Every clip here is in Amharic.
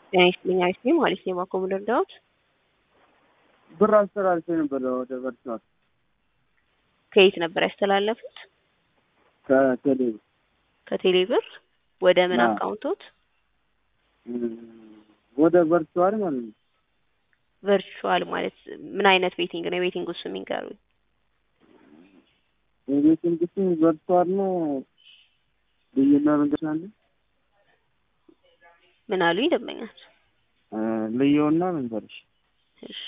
ጤና ይስጥልኝ አሪፍ ነኝ ማለት ነው። የባኮ ሙደርዳዎት ብር አስተላልፌ ነበር ወደ ቨርቹዋል ከየት ነበር ያስተላለፉት? ከቴሌ ከቴሌ ብር ወደ ምን አዎ። አካውንቶት? ወደ ቨርቹዋል ማለት ነው። ቨርቹዋል ማለት ምን አይነት ቤቲንግ ነው? የቤቲንግ ውስጥ የሚንገሩኝ የቤቲንግ ስም ቨርቹዋል ነው። ልዩና መንገድ አለ ምን አሉኝ ደንበኛች? ልየውና መንገድሽ እሺ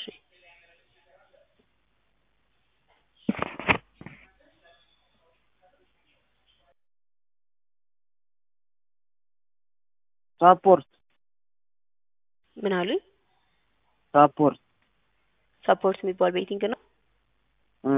ሳፖርት ምን አሉኝ? ሳፖርት ሰፖርት የሚባል ቤቲንግ ነው። እ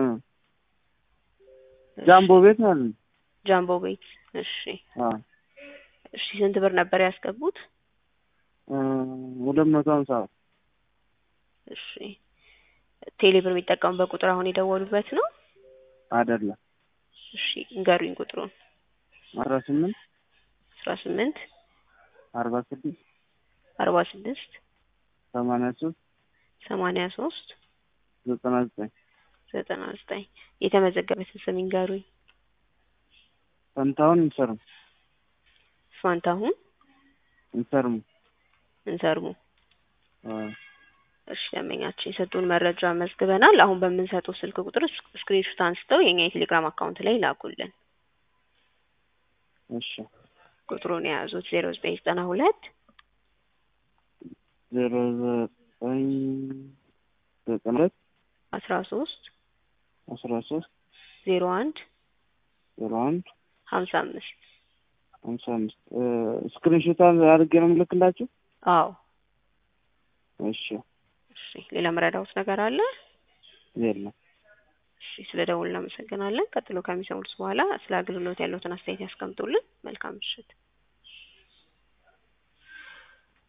ጃምቦ ቤት ማለት ነው። ጃምቦ ቤት። እሺ አ እሺ ስንት ብር ነበር ያስገቡት? እ ሁለት መቶ ሀምሳ እሺ ቴሌ ብር የሚጠቀሙበት ቁጥር አሁን የደወሉበት ነው? አይደለም እሺ እንገሩኝ ቁጥሩን። አስራ ስምንት አስራ ስምንት አርባ ስድስት አርባ ስድስት ሰማንያ ሶስት ሰማንያ ሶስት ዘጠና ዘጠኝ ዘጠና ዘጠኝ የተመዘገበትን ስም ይንገሩኝ። ፈንታውን እንሰርሙ ፋንታሁን እንሰርሙ እንሰርሙ። አ እሺ ደንበኛችን የሰጡን መረጃ መዝግበናል። አሁን በምንሰጠው ስልክ ቁጥር ስክሪንሾት አንስተው የኛ የቴሌግራም አካውንት ላይ ላኩልን። እሺ ቁጥሩን የያዙት ዜሮ ዘጠኝ ዘጠና ሁለት ዜሮ ዘጠኝ ዘጠና ሁለት አስራ ሶስት አስራ ሶስት ዜሮ አንድ ዜሮ አንድ ሀምሳ አምስት ሀምሳ አምስት ስክሪንሾት አድርጌ ነው የምልክላችሁ። አዎ እሺ እሺ ሌላ መረዳውት ነገር አለ? የለም እሺ ስለ ደውል እናመሰግናለን። ቀጥሎ ከሚሰሙት በኋላ ስለ አገልግሎት ያለውትን አስተያየት ያስቀምጡልን። መልካም ምሽት።